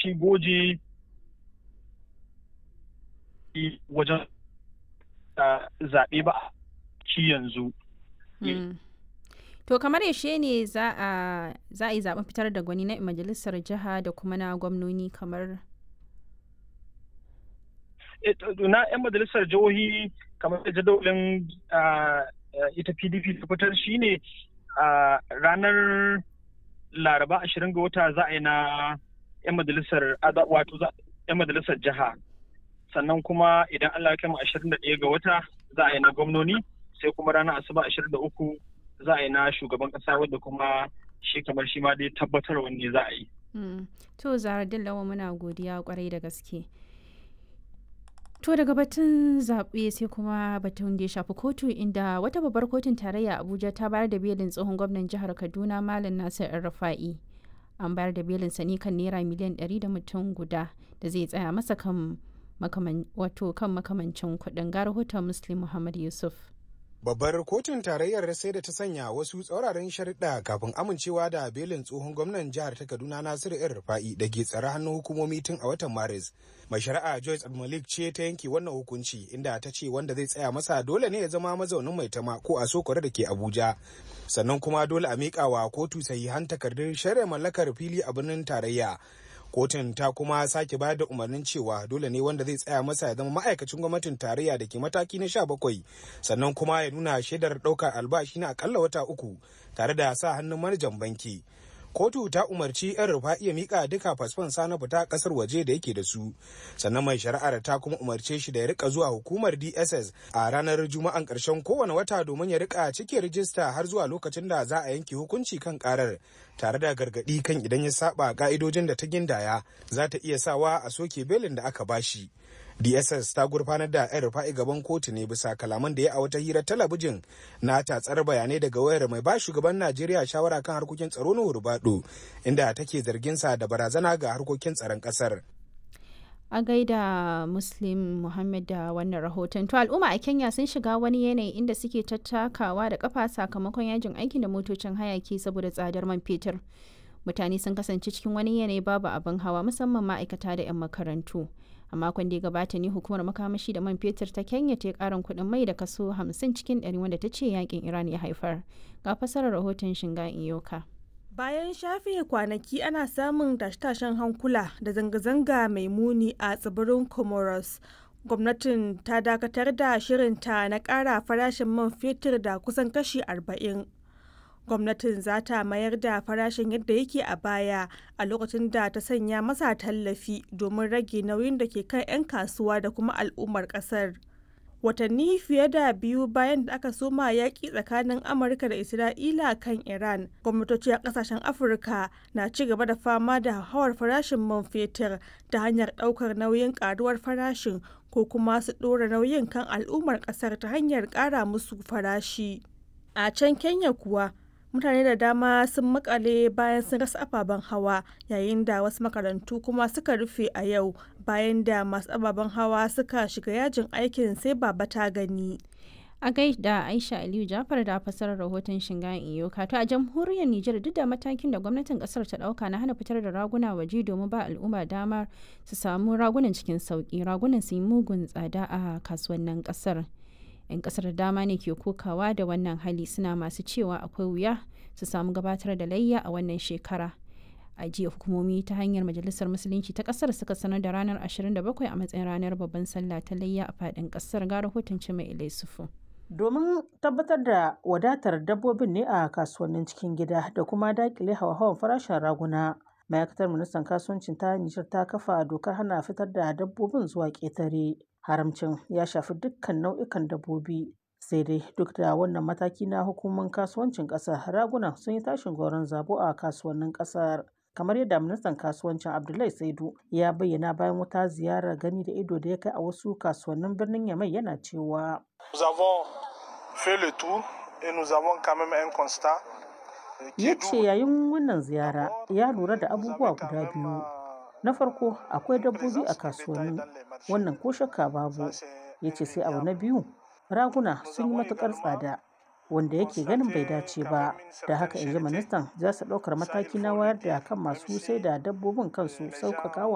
shi goje wajen zaɓe ba ci yanzu. To kamar yaushe ne za a yi zaɓen fitar da gwani na majalisar jiha da kuma na gwamnoni kamar na 'yan majalisar jihohi kamar da jadawalin ita pdp ta fitar shine ranar laraba ashirin ga wata za a yi na 'yan majalisar wato 'yan majalisar jiha sannan kuma idan allah ya kama ashirin da ɗaya ga wata za a yi na gwamnoni sai kuma ranar asuba ashirin da uku za a yi na shugaban ƙasa wadda kuma shi kamar shi ma dai tabbatar wanne za a yi. to zara dillawa muna godiya kwarai da gaske. To daga batun zaɓe sai kuma batun da ya shafi kotu inda wata babbar kotun tarayya Abuja ta bayar da belin tsohon gwamnan jihar Kaduna Malam Nasir Rafa'i. An bayar da belin sani kan naira miliyan 100 da mutum guda da zai tsaya masa kan wato kan makamancin kuɗin ga rahoton Muslim Muhammad Yusuf. Babbar kotun tarayyar sai da ta sanya wasu tsauraran sharuɗa kafin amincewa da belin tsohon gwamnan jihar ta Kaduna Nasiru ‘yan Rufa'i da ke tsare hannun hukumomi tun a watan Maris. Mai shari'a Joyce Malik ce ta yanke wannan hukunci inda ta ce wanda zai tsaya masa dole ne ya zama mazaunin mai tama ko a sokore da ke Abuja. Sannan kuma dole a miƙa wa kotu sahihan takardun shari'a mallakar fili a birnin tarayya. kotun ta kuma sake bayar da umarnin cewa dole ne wanda zai tsaya masa ya zama ma'aikacin gwamnatin tarayya da ke mataki na sha bakwai sannan kuma ya nuna shaidar ɗaukar albashi na akalla wata uku tare da sa hannun manajan banki kotu ta umarci 'yan rufa iya mika duka fasfon sa na fita kasar waje da yake da su sannan mai shari'ar ta kuma umarce shi da ya rika zuwa hukumar dss a ranar juma'an karshen kowane wata domin ya rika cike rijista har zuwa lokacin da za a yanke hukunci kan karar tare da gargadi kan idan ya saba ka'idojin da ta gindaya za ta iya sawa a soke belin da aka bashi dss ta gurfanar da yan rufa'i gaban kotu ne bisa kalaman da ya a wata hira talabijin na tatsar bayanai daga wayar mai ba shugaban najeriya shawara kan harkokin tsaro na hurbado inda take zargin sa da barazana ga harkokin tsaron kasar a gaida muslim muhammad da wannan rahoton to al'umma a kenya sun shiga wani yanayi inda suke tattakawa da kafa sakamakon yajin aikin da motocin hayaki saboda tsadar man fetur mutane sun kasance cikin wani yanayi babu abin hawa musamman ma'aikata da 'yan makarantu a makon da ya gabata ne hukumar makamashi da man fetur ta kenya ta karin kuɗin mai da kaso 50 cikin 100 wanda ta ce yakin iran ya haifar ga fasarar rahoton shinga iyoka bayan shafe kwanaki ana samun tashe-tashen hankula da zanga-zanga mai muni a tsibirin comoros gwamnatin ta dakatar da shirinta na ƙara farashin man fetur da kusan kashi 40 gwamnatin za ta mayar da farashin yadda yake a baya a lokacin da ta sanya masa tallafi domin rage nauyin da ke kan 'yan kasuwa da kuma al'ummar kasar watanni fiye da biyu bayan da aka soma yaƙi tsakanin amurka da isra'ila kan iran gwamnatoci a ƙasashen afirka na ci gaba da fama da hawar farashin man fetur ta hanyar ɗaukar nauyin ƙaruwar farashin ko kuma su ɗora nauyin kan al'ummar ƙasar ta hanyar ƙara musu farashi a can kenya kuwa mutane da dama sun makale bayan sun rasa ababen hawa yayin da wasu makarantu kuma suka rufe a yau bayan da masu ababen hawa suka shiga yajin aikin sai baba ta gani a gaida aisha aliyu jafar da fasarar rahoton shingayen iyoka to a jamhuriyar nijar duk da matakin da gwamnatin kasar ta dauka na hana fitar da raguna waje domin ba al'umma damar su samu ragunan cikin sauki ragunan su yi mugun tsada a kasuwannin kasar 'yan kasar dama ne ke kokawa da wannan hali suna masu cewa akwai wuya su samu gabatar da layya a wannan shekara a jiya hukumomi ta hanyar majalisar musulunci ta kasar suka sanar da ranar 27 a matsayin ranar babban sallah ta layya a fadin kasar ga rahoton mai ilai sufu domin tabbatar da wadatar dabbobin ne a kasuwannin cikin gida da kuma dakile hawa-hawan farashin raguna ma'aikatar ministan kasuwancin ta nijar ta kafa dokar hana fitar da dabbobin zuwa ƙetare haramcin ya shafi dukkan nau'ikan dabbobi sai dai duk da wannan mataki na hukumar kasuwancin ƙasar raguna sun yi tashin goron zabo a kasuwannin ƙasar kamar yadda ministan kasuwancin abdullahi saidu ya bayyana bayan wata ziyarar gani da ido da ya kai a wasu kasuwannin birnin yamai yana cewa ya ce yayin wannan ziyara ya lura da abubuwa guda biyu na farko akwai dabbobi a kasuwanni wannan ko shakka babu ya ce sai abu na biyu raguna sun yi matukar tsada wanda yake ganin bai dace ba da haka in ji ministan za su ɗaukar mataki na wayar da kan masu sai da dabbobin kansu sauƙaƙa